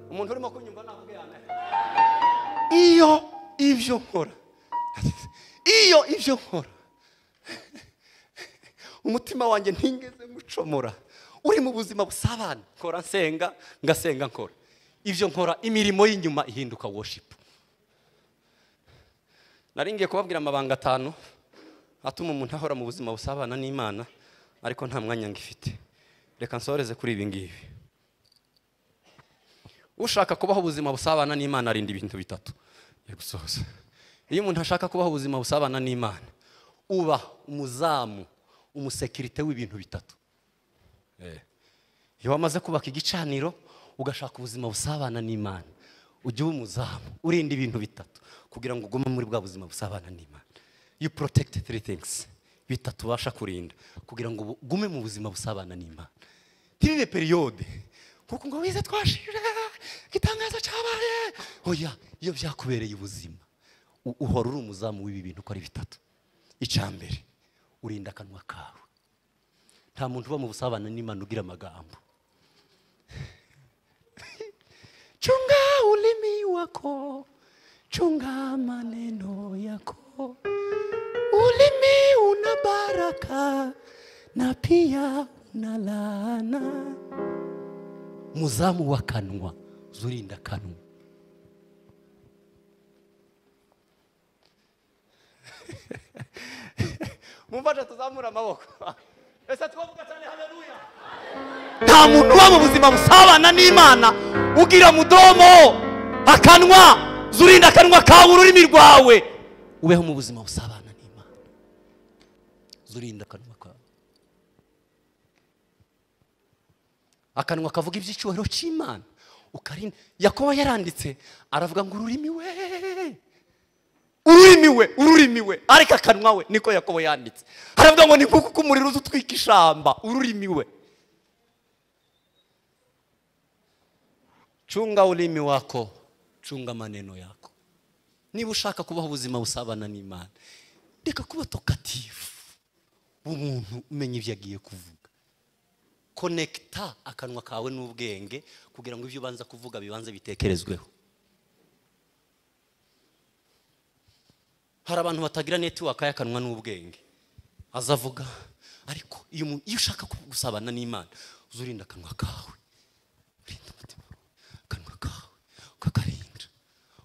umuntu urimo kunyumva navuge amen iyo ibyo nkora iyo ibyo nkora umutima wanjye ntigeze ngucomora uri mu buzima busabana nkora nsenga ngasenga nkora ibyo nkora imirimo y'inyuma ihinduka worship nari ngiye kubabwira amabanga atanu atuma umuntu ahora mu buzima busabana n'imana ariko nta mwanya ngifite reka nsoreze kuri ibi ngibi ushaka kubaho ubuzima busabana n'imana arinda ibintu bitatu yo gusoza iyo umuntu ashaka kubaho ubuzima busabana n'imana uba umuzamu umusekirite w'ibintu bitatu iyo wamaze kubaka igicaniro ugashaka ubuzima busabana n'imana ujya uba umuzamu urinda ibintu bitatu kugira ngo ugume muri bwa buzima busabana n'imana you protect three things bitatubasha kurinda kugira ngo ugume mu buzima busabana n'imana ntibibe periyode kuko ngo wize twashije igitangazo cyabaye oya iyo byakubereye ubuzima u- uhora uri umuzamu w'ibi bintu uko ari bitatu icya mbere urinda akanwa kawe nta muntu uba mu busabane n'imana ugira amagambo chunga ulimi wako chunga maneno yako ulimi una baraka na pia una laana muzamu w'akanwa zurinda akanwa mumfasha tuzamura amaboko ese twavuga cyane haleluya nta muntu uba mu buzima busabana n'imana ugira mudomo akanwa zurinda akanwa kawe ururimi rwawe ubeho mu buzima busabana n'imana zurinda akanwa kawe akanwa kavuga iby'icyubahiro cy'imana ukarinda yakobo yaranditse aravuga ngo ururimi we ururimi we ururimi we ariko akanwa we niko yakobo yanditse aravuga ngo ni kuko umuriro uza utwika ishamba ururimi we chunga ulimi wako chunga maneno yako niba ushaka kubaho ubuzima busabana n'imana reka kuba tokatifu umuntu umenya ibyo agiye kuvuga konekita akanwa kawe n'ubwenge kugira ngo ibyo ubanza kuvuga bibanze bitekerezweho hari abantu batagira netiwaka y'akanwa n'ubwenge azavuga ariko iyo umuntu- iyo ushaka gusabana n'imana uzurinda akanwa kawe urinda umutima wawe, akanwa kawe ukakarinda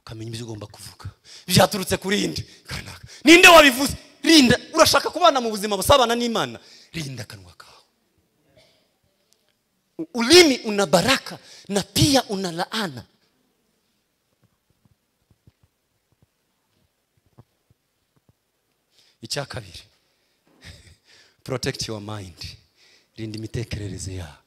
ukamenya ibyo ugomba kuvuga byaturutse kuri inde kanaka ninde wabivuze rinda urashaka kubana mu buzima busabana n'imana rinda akanwa kawe U- ulimi una baraka na pia una laana icya kabiri protect your mind rinda imitekerereze yawe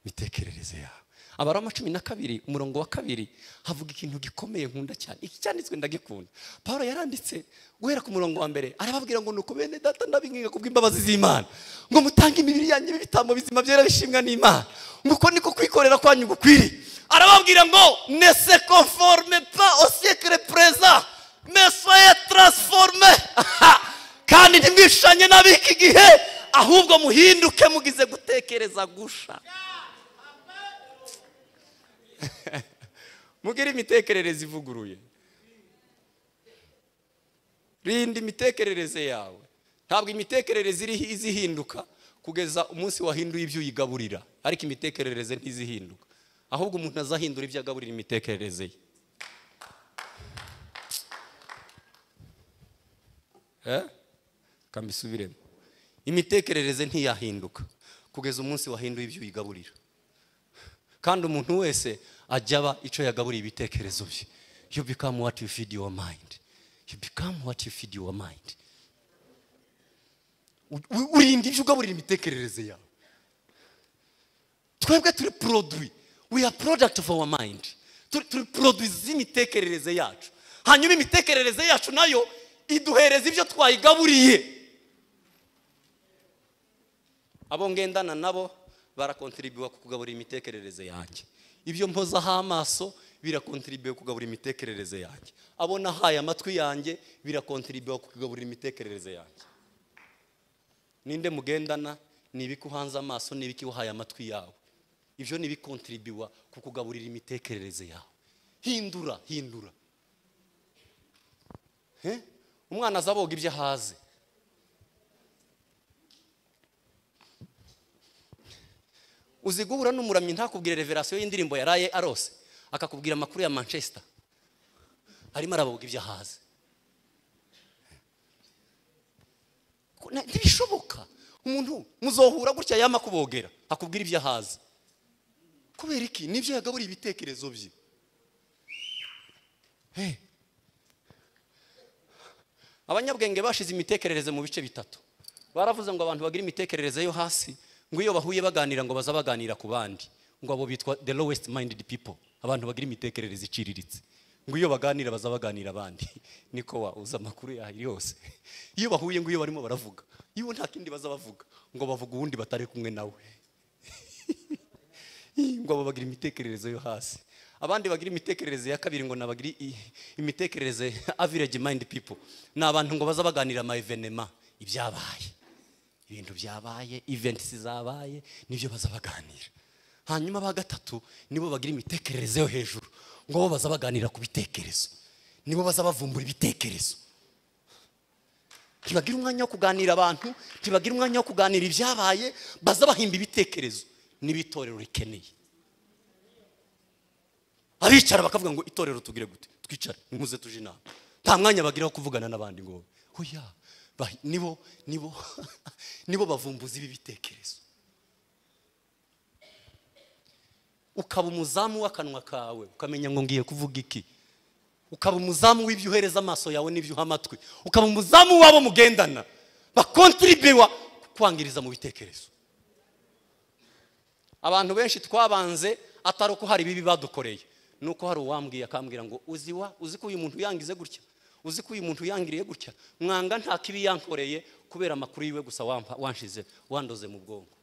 imitekerereze yawe abaroma cumi na kabiri umurongo wa kabiri havuga ikintu gikomeye nkunda cyane iki cyanditswe ndagikunda paul yaranditse guhera ku murongo wa mbere arababwira ngo nuko bene data ndabinginga kubw'imbabazi z'imana ngo mutange imibiri yanyu ibitambo bizima byera bishimwa n'imana ngo uko niko kwikorera kwanyu gukwiriye arababwira ngo ne se conforme pas au siècle présent mais soyez transformés kandi ntimwishanye n'ab'iki gihe ahubwo muhinduke mugize gutekereza gusha mugire imitekerereze ivuguruye rinda imitekerereze yawe ntabwo imitekerereze iriho izihinduka kugeza umunsi wahinduye ibyo uyigaburira ariko imitekerereze ntizihinduka ahubwo umuntu azahindura ibyo agaburira imitekerereze ye Eh? kambisubiremo imitekerereze ntiyahinduka kugeza umunsi wahinduye ibyo uyigaburira kandi umuntu wese ajya aba icyo yagaburiye ibitekerezo bye you become what you feed your mind you become what you feed your mind U- u- urinda ibyo ugaburira imitekerereze yawe twebwe turi produit we are product of our mind turi turi produit z'imitekerereze yacu hanyuma imitekerereze yacu nayo iduhereza ibyo twayigaburiye abo ngendana nabo barakontribuwa ku kugaburira imitekerereze yanjye ibyo mpozaho amaso birakontribuwe kugaburira imitekerereze yanjye abo nahaye amatwi yanjye birakontribuwa ku kugaburira imitekerereze yanjye ninde mugendana ni ibiki uhanze amaso ni ibiki wahaye amatwi yawe ibyo ni ibikontribuwa ku kugaburira imitekerereze yawe hindura hindura Eh? umwana aza aboga ibyo ahaze uzi guhura n'umuramyi ntakubwire reverasiyo y'indirimbo yaraye arose akakubwira amakuru ya manchester arimo araboga ibyo ahaze Ko- na- ntibishoboka umuntu muzohura gutya yama kubogera akubwira ibyo ahaze kubera iki nibyo yagaburiye ibitekerezo bye Eh. abanyabwenge bashize imitekerereze mu bice bitatu baravuze ngo abantu bagira imitekerereze yo hasi ngo iyo bahuye baganira ngo baza baganira ku bandi ngo abo bitwa the lowest minded people abantu bagira imitekerereze iciriritse ngo iyo baganira baza baganira abandi niko wa uza amakuru yayo yose iyo bahuye ngo iyo barimo baravuga iyo nta kindi baza bavuga ngo bavuga uwundi batari kumwe nawe ngo abo bagira imitekerereze yo hasi abandi bagira imitekerereze ya kabiri ngo nabagira i- imitekerereze average mind people ni abantu ngo baza baganira ama evenema ibyabaye ibintu byabaye events zabaye nibyo baza baganira hanyuma aba gatatu nibo bagira imitekerereze yo hejuru ngo bo baza baganira ku bitekerezo nibo baza bavumbura ibitekerezo ntibagira umwanya wo kuganira abantu ntibagira umwanya wo kuganira ibyabaye baza bahimba ibitekerezo n'ibitorero rikeneye aricara bakavuga ngo itorero tugire gute twicare muze tuje inama nta mwanya bagira wo kuvugana n'abandi ngo oya ba- nibo nibo nibo bavumbuzi b'ibitekerezo ukaba umuzamu w'akanwa kawe ukamenya ngo ngiye kuvuga iki ukaba umuzamu w'ibyo uhereza amaso yawe n'ibyo uha amatwi ukaba umuzamu w'abo mugendana bakontribiwa kwangiriza mu bitekerezo abantu benshi twabanze atari uko hari ibibi badukoreye ni uko hari uwambwiye akambwira ngo uzi wa uzi ko uyu muntu yangize gutya uzi ko uyu muntu yangiriye gutya mwanga nta kibi yankoreye kubera amakuru yiwe gusa wampa- wanshize wandoze mu bwonko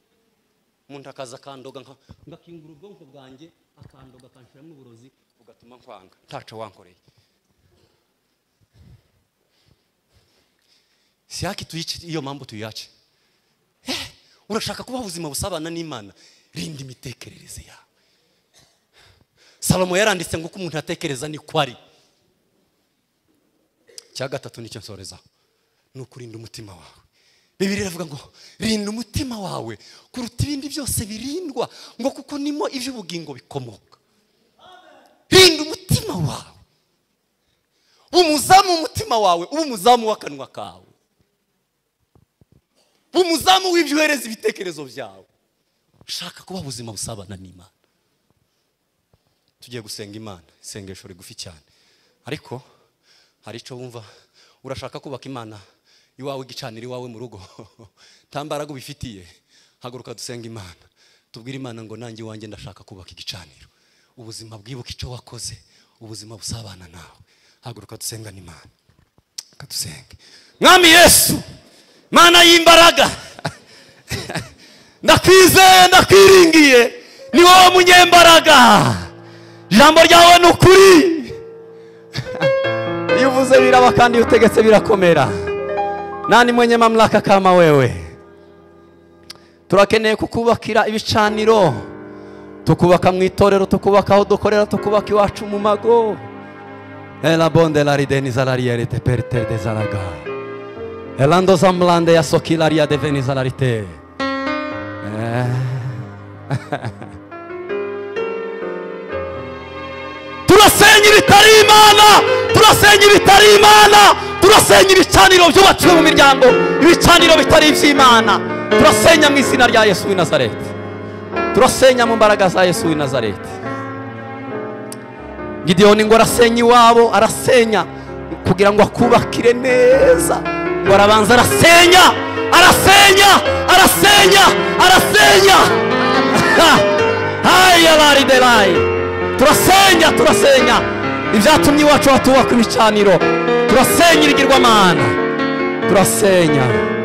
umuntu akaza akandoga nka- ngakingura ubwonko bwanjye akandoga akanshyiramo uburozi bugatuma nkwanga ntaco wankoreye si haki tuyice iyo mpamvu tuyace urashaka kubaho ubuzima busabana n'imana rinda imitekerereze yawe salomo yaranditse ngo uko umuntu atekereza niko ari icya gatatu nicyo nsorezaho ni ukurinda umutima wawe bibiri iravuga ngo rinda umutima wawe kuruta ibindi byose birindwa ngo kuko nimo iby'ubugingo bikomoka rinda umutima wawe umuzamu umutima wawe uba umuzamu w'akanwa kawe umuzamu w'ibyo uhereza ibitekerezo byawe shaka kuba ubuzima busabana n'imana tugiye gusenga imana isengesho rigufi cyane ariko hari icyo wumva urashaka kubaka imana iwawe igicanira iwawe mu rugo nta mbaraga ubifitiye haguruka dusenga imana tubwire imana ngo nanjye iwanjye ndashaka kubaka igicaniro ubuzima bwibuka icyo wakoze ubuzima busabana nawe haguruka dusenga n'imana reka dusenge mwami yesu mana y'imbaraga ndakwizeye ndakwiringiye ni wowe munyembaraga ijambo ryawe ni ukuri iyo uvuze biraba kandi iyo utegetse birakomera nani mwenye mamlaka kama wewe turakeneye kukubakira ibicaniro tukubaka mu itorero tukubaka aho dukorera tukubaka iwacu mu mago ela bonde la rideni zalariere per te dezalaga Elando zamlande ya sokilaria de venizalarite. Eh. turasenya ibitari imana turasenya ibitari imana turasenya ibicaniro byubakiwe mu miryango ibicaniro bitari iby'imana turasenya mu izina rya yesu w'i nazareti turasenya mu mbaraga za yesu w'i nazareti gideyoni ngo arasenya iwabo arasenya kugira ngo akubakire neza ngo arabanza arasenya arasenya arasenya arasenya Ha! haya bari delayi turasenya turasenya ibyatumye iwacu hatubakwa ibicaniro turasenya ibigirwamana turasenya